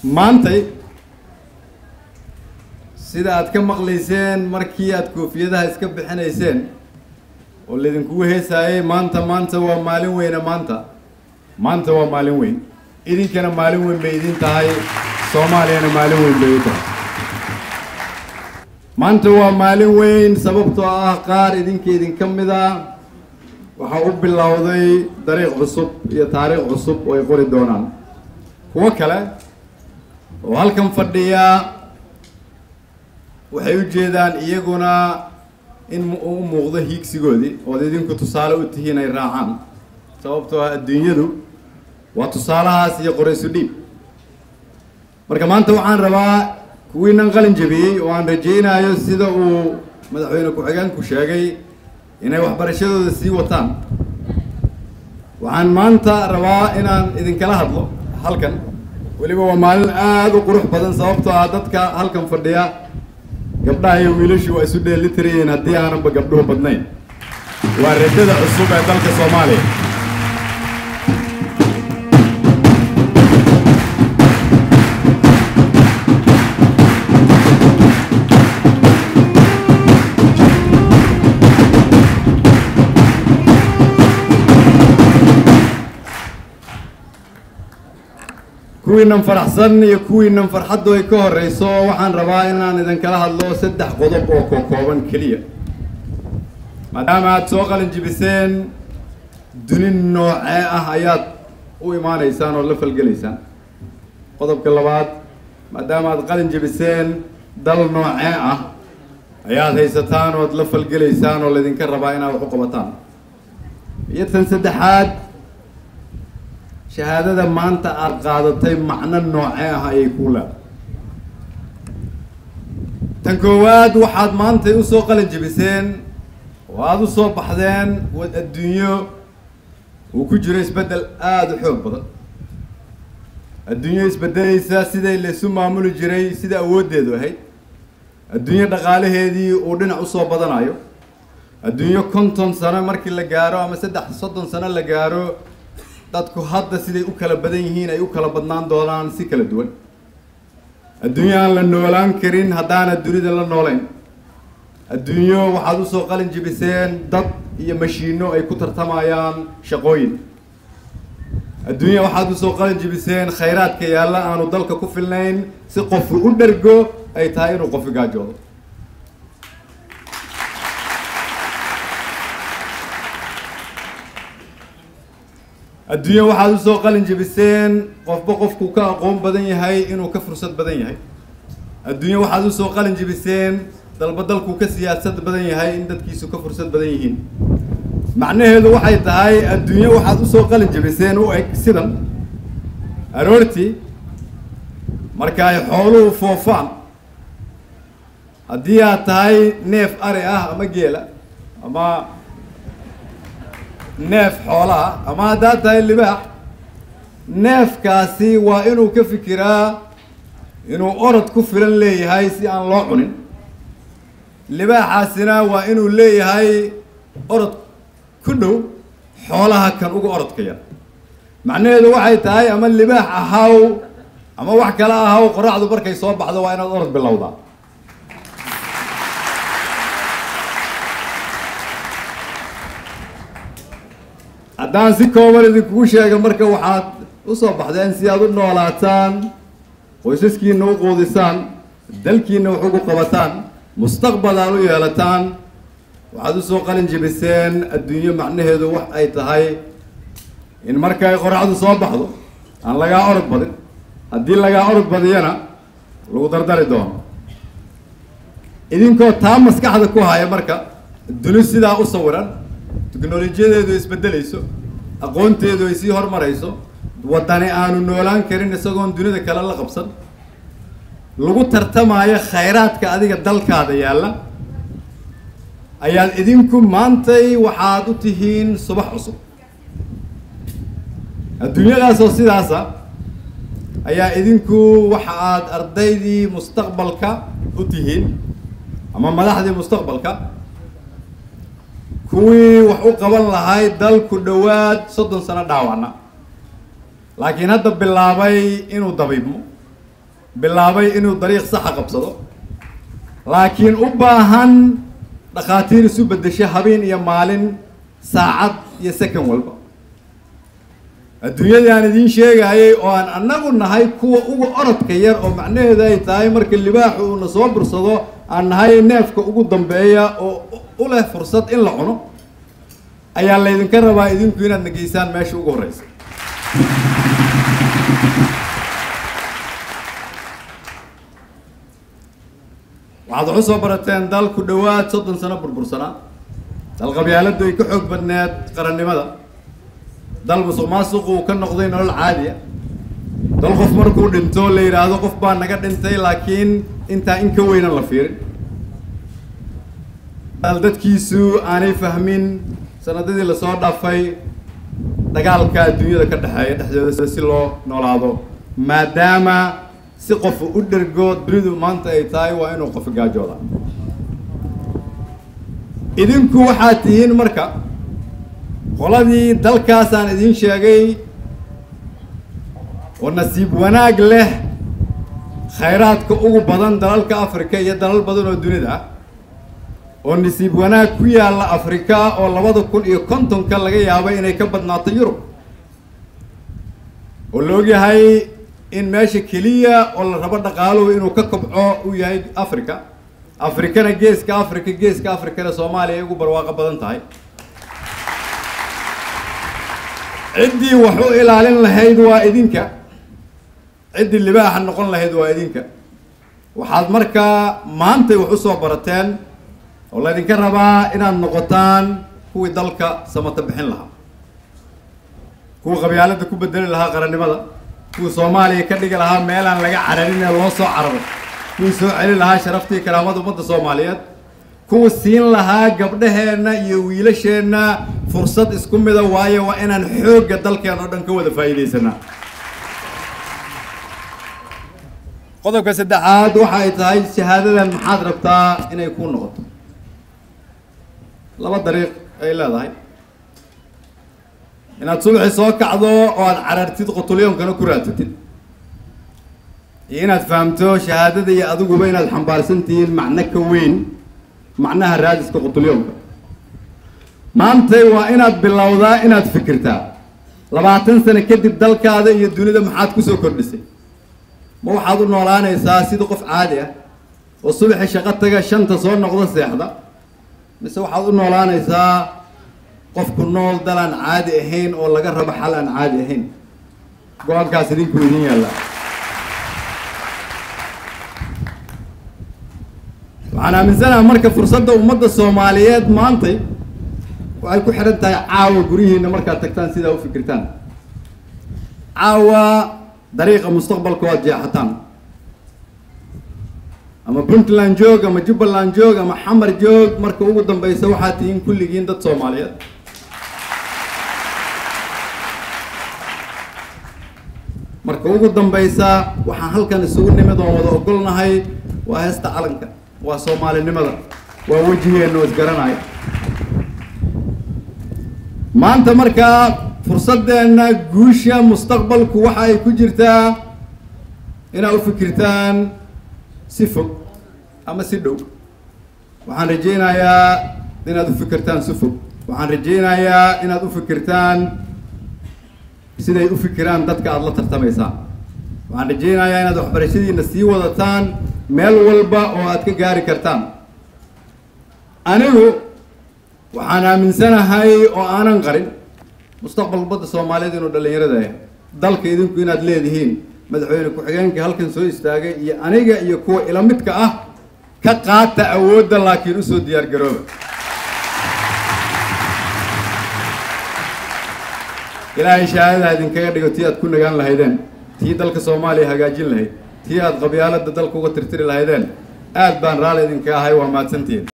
maantay sida aad ka maqlayseen markii aad koofiyadaha iska bixinayseen oo laydinkugu heesaayay maanta maanta waa maalin weyne maanta maanta waa maalin weyn idinkana maalin weyn bay idin tahay soomaaliyana maalin weyn bay u tahay maanta waa maalin weyn sababtoo ah qaar idinka idinka mid a waxaa u bilowday dariiq cusub iyo taariikh cusub oo ay qori doonaan kuwo kale oo halkan fadhiya waxay u jeedaan iyaguna in u muuqdo hiigsigoodii ood idinku tusaale u tihiin ay raacaan sababtoo ah adduunyadu waa tusaalahaas iyo qoraysu dhiib marka maanta waxaan rabaa kuwiinan qalin jabiyey oo aan rajaynayo sida uu madaxweyne ku-xigeenku sheegay inay waxbarashadooda sii wataan waxaan maanta rabaa inaan idinkala hadlo halkan weliba waa maalin aada u qurux badan sababtoo ah dadka halkan fadhiya gabdhaha iyo wiilashu waa isu dheelitirayeen haddii aananba gabdhuhu badnayn waa rajada cusub ee dalka soomaaliya kuwiinan faraxsan iyo kuwiinan farxaddu ay ka horeyso waxaan rabaa inaan idinkala hadlo saddex qodob oo kokooban keliya maadaama aada soo qalin jibiseen duni noocee ah ayaad u imaanaysaan oo la falgelaysaan qodobka labaad maadaama aad qalin jibiseen dal noocee ah ayaad haysataan ood la falgelaysaan oo laydinka rabaa inaad wax u qabataan iyo tan saddexaad shahaadada maanta aada qaadatay macno noocee ah ayay kuu leedahay tan koowaad waxaad maantay usoo qalin jibiseen oo aada usoo baxdeen wad adduunyo uu ku jiro isbeddel aada u xoog badan adduunyo isbeddelaysa siday laysu maamuli jiray sida awooddeedu ahayd adduunyo dhaqaalaheedii uu dhinac usoo badanayo adduunyo konton sano markii la gaaro ama saddex soddon sano la gaaro dadku hadda siday u kala badan yihiin ay u kala badnaan doonaan si kala duwan adduunyo aan la noolaan karin haddaana dunida la noolayn adduunyo waxaad usoo qalin jibiseen dad iyo mashiino ay ku tartamayaan shaqooyin adduunya waxaad usoo qalin jibiseen khayraadka yaalla aanu dalka ku filnayn si qofu u dhergo ay tahay inuu qofi gaajoodo adduunya waxaad usoo qalin jibiseen qofba qofku ka aqoon badan yahay inuu ka fursad badan yahay adduunya waxaad usoo qalin jibiseen dalba dalku ka siyaasad badan yahay in dadkiisu ka fursad badan yihiin macnaheedu waxay tahay adduunyo waxaad usoo qalin jibiseen u eg sidan aroortii marka ay xooluhu foofaan haddii aad tahay neef ari ah ama geela ama neef xoolaha ama haddaad tahay libaax neefkaasi waa inuu ka fikiraa inuu orod ku filan leeyahay si aan loo cunin libaaxaasina waa inuu leeyahay orod ku dhow xoolaha kan uga orodka yar macnaheedu waxay tahay ama libaax ahaw ama wax kale ahaw qoraxdu markay soo baxdo waa inaad orod bilowdaa haddaan si kooban idinkugu sheega marka waxaad usoo baxdeen si aad u noolaataan qoysaskiina u quudisaan dalkiina wax ugu qabataan mustaqbal aad u yeelataan waxaad usoo qalin jibiseen adduunyo macnaheedu wax ay tahay in marka ay qoraxdu soo baxdo aan lagaa orod badin haddii lagaa orod badiyana lagu dardari doono idinkoo taa maskaxda ku haya marka duni sidaa u sawiran teknolojiyadeedu isbedelayso aqoonteedu ay sii hormarayso waddani aanu noolaan karin isagoon dunida kale la qabsan lagu tartamayo khayraadka adiga dalkaada yaalla ayaad idinku maantay waxaad u tihiin subax cusub adduunyadaasoo sidaasa ayaa idinku waxa aad ardaydii mustaqbalka u tihiin ama madaxdii mustaqbalka kuwii wax u qaban lahay dalku dhowaad soddon sano dhaawacna laakiin hadda bilaabay inuu dabiibmo bilaabay inuu dariiq saxa qabsado laakiin u baahan dhakhaatiir isu beddesho habeen iyo maalin saacad iyo second walba adduunyadii aan idiin sheegayay oo aan annagu nahay kuwa ugu orodka yar oo macnaheedu ay tahay marka libaaxu uuna soo bursado aan nahay neefka ugu dambeeya oo u leh fursad in la cuno ayaa laydinka rabaa idinku inaad nageysaan meesha ugu horreysa waxaad waxu soo barateen dal ku dhowaad soddon sano burbursanaa dal qabyaaladdu ay ka xoog badneed qarannimada dal musuq maasuqu uu ka noqday nolol caadiya dal qof markuu dhinto la yidhaahdo qof baa naga dhintay laakiin intaa in ka weynan la fiirin dal dadkiisu aanay fahmin sanadadii lasoo dhaafay dagaalka adduunyada ka dhexeeya dhexdooda si loo noolaado maadaama si qofu u dhergo dunidu maanta ay tahay waa inuu qof gaajooda idinku waxaad tihiin marka qoladii dalkaasaan idiin sheegay oo nasiib wanaag leh khayraadka ugu badan dalalka africa iyo dalal badan oo dunida ah oo nasiib wanaag ku yaalla afrika oo labada kun iyo kontonka laga yaabay inay ka badnaato yurub oo la ogyahay in meesha keliya oo la rabo dhaqaaluhu inuu ka kobco uu yahay africa afrikana geeska africa geeska africana soomaaliya ay ugu barwaaqo badan tahay ciddii wax u ilaalin lahayd waa idinka ciddii libaaxa noqon lahayd waa idinka waxaad markaa maantay wax usoo barateen oo laydinka rabaa inaad noqotaan kuwii dalka samata bixin lahaa kuwa qabyaaladda ku bedeli lahaa qarannimada kuwii soomaaliya ka dhigi lahaa meelaan laga cararin ee loo soo cararo kuwii soo celin lahaa sharaftii karaamada ummadda soomaaliyeed kuwa siin lahaa gabdhaheenna iyo wiilasheenna fursad isku mida waayo waa inaan xoogga dalkeen oo dhan ka wada faa'iidaysanaa qodobka saddexaad waxa ay tahay shahaadadan maxaad rabtaa inay kuu noqoto laba dariiq ay leedahay inaad subaxi soo kacdo oo aad carartid qotulyoonkana ku raadsatid iyo inaad fahamto shahaadada iyo adiguba inaad xambaarsan tihiin macno ka weyn macnaha raadiska qutulyoonka maantay waa inaad bilowdaa inaad fikirtaa labaatan sano kadib dalkaada iyo dunida maxaad kusoo kordhisay ma waxaad u noolaanaysaa sida qof caadi ah oo subaxi shaqo taga shanta soo noqdo seexda mise waxaad u noolaanaysaa qofku nool dal aan caadi ahayn oo laga rabo xal aan caadi ahayn go-aankaas idinku idin yaallaa waxaan aaminsanaha marka fursadda ummadda soomaaliyeed maantay waxay ku xidhan tahay caawa guryihiina markaad tagtaan sidaa u fikirtaan caawa dariiqa mustaqbalka waad jeexataan ama puntland joog ama jubbaland joog ama xamar joog marka ugu dambeysa waxaad tihiin kulligiin dad soomaaliyeed marka ugu dambeysa waxaan halkan isugu nimid oon wada ogolnahay waa heesta calanka waa soomaalinimada waa wejigeenna oo isgaranaya maanta markaa fursadeenna guusha mustaqbalku waxa ay ku jirtaa inaad u fikirtaan si fog ama si dhow waxaan rajaynayaa inaad u fikirtaan si fog waxaan rajaynayaa inaad u fikirtaan siday u fikiraan dadka aada la tartamaysaan waxaan rajaynayaa inaad waxbarashadiina sii wadataan meel walba oo aad ka gaari kartaan anigu waxaan aaminsanahay oo aanan qarin mustaqbal badda soomaaliyeed inuu dhallinyarada yahay dalka idinku inaad leedihiin madaxweyne ku-xigeenka halkan soo istaagay iyo aniga iyo kuwa ila midka ah ka qaata awoodda laakiin usoo diyaar garooba ilaahay shahaadaha idinkaga dhigo tii aad ku nagaan lahaydeen tii dalka soomaaliya hagaajin lahayd tii aad qabyaaladda dalka uga tirtiri lahaydeen aad baan raalli idinka ahay waa mahadsantihiin